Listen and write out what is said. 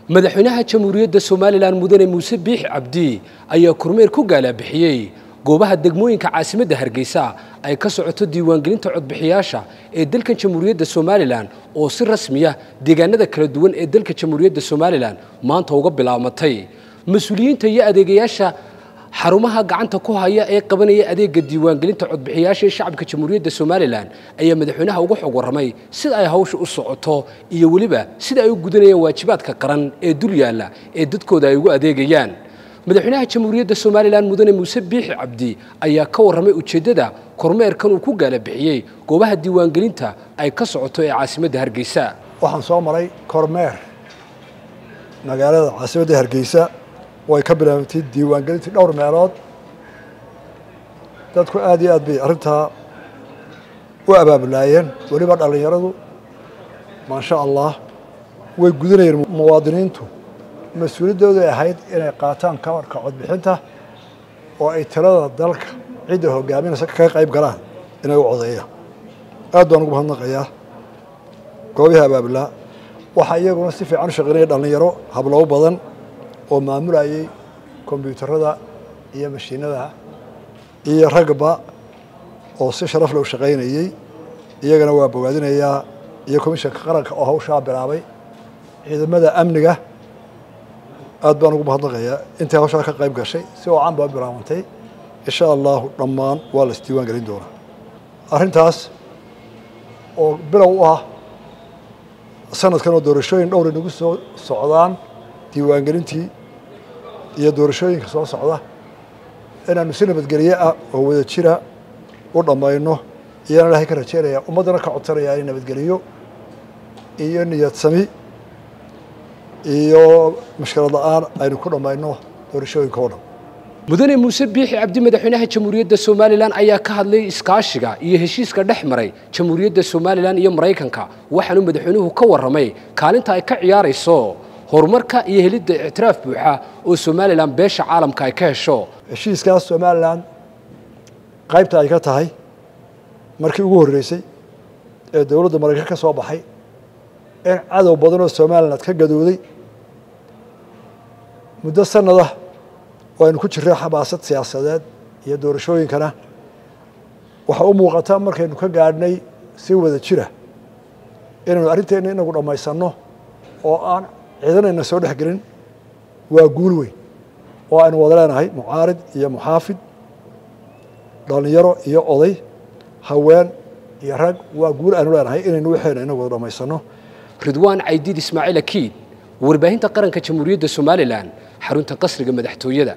madaxweynaha jamhuuriyadda somalilan mudane muuse biix cabdi ayaa kormeer ku gaalabixiyey goobaha degmooyinka caasimadda hargeysa ay ka socoto diiwaangelinta codbixiyaasha ee dalkan jamhuuriyadda somalilan oo si rasmiya deegaanada kala duwan ee dalka jamhuuriyadda somalilan maanta uga bilaabmatay mas-uuliyiinta iyo adeegayaasha xarumaha gacanta ku haya ee qabanaya adeega diiwaangelinta codbixiyaasha ee shacabka jamhuuriyadda somalilan ayaa madaxweynaha uga xog warramay sida ay hawsha u socoto iyo weliba sida ay u gudanayaan waajibaadka qaran ee dul yaalla ee dadkooda ay ugu adeegayaan madaxweynaha jamhuuriyadda somalilan mudane muuse biixi cabdi ayaa ka warramay ujeeddada kormeerkan uu ku gaalabixiyey goobaha diiwaangelinta ay ka socoto ee caasimadda hargeysa waxaan soo maray kormeer magaalada caasimadda hargeysa way ka bilaabantay diiwaangelintii dhowr meelood dadku aad iyo aad bay arrintaa u abaabulaayeen weliba dhallinyaradu maasha allah way gudanayeen muwaadiniintu mas-uuliyaddooday ahayd inay qaataan kabarka codbixinta oo ay talada dalka cidda hogaaminaysa kaga qayb galaan inay u codeeyaan aad baan ugu mahadnaqayaa goobihii abaabulaa waxaa iyaguna si fiican u shaqeynaya dhallinyaro hablobo badan oo maamulayay kombyuutarada iyo mashiinada iyo ragba oo si sharaf leh u shaqaynayey iyagana waa bogaadinayaa iyo komishanka qaranka oo hawshaa bilaabay ciidamada amniga aad baan ugu mahadnaqayaa intii hawshaa ka qayb gashay si oocan baa bilaabantay insha allahu dhammaan waa la isdiiwaan gelin doonaa arrintaas oo bilow u ah sanadkan oo doorashooyin dhowr inagu soo socdaan diiwaangelintii iyo doorashooyinka soo socda inaanu si nabadgelye ah oo wada jira u dhammayno iyana ilaahay ka rajeynaya ummaddana ka codsanaya inay nabadgeliyo iyo niyad sami iyo mushkilad la-aan aynu ku dhammayno doorashooyinka oo dhan mudane muuse biixi cabdi madaxweynaha jamhuuriyadda somalilan ayaa ka hadlay iskaashiga iyo heshiiska dhex maray jamhuuriyadda somalilan iyo maraykanka waxaanu madaxweynuhu ka warramay kaalinta ay ka ciyaarayso horumarka iyo helidda ictiraaf buuxa oo somalilan beesha caalamka ay ka hesho heshiiskaas somalilan qaybta ay ka tahay markii ugu horreysay ee dowladda maraykan ka soo baxay in cadow badan oo somaliland ka gadooday muddo sannadah oo aynu ku jirray xamaasad siyaasadeed iyo doorashooyinkana waxaa u muuqata markaynu ka gaadhnay si wada jira inaynu arrinteenna inagu dhammaysanno oo aan ciidanayna soo dhex gelin waa guul weyn oo aynu wada leenahay mucaarid iyo muxaafid dhallinyaro iyo oday haween iyo rag waa guul aynu leenahay inaynu waxeena inagu wada dhammaysanno ridwaan caydiid ismaaciil akiid warbaahinta qaranka jamhuuriyadda somalilan xarunta qasriga madaxtooyada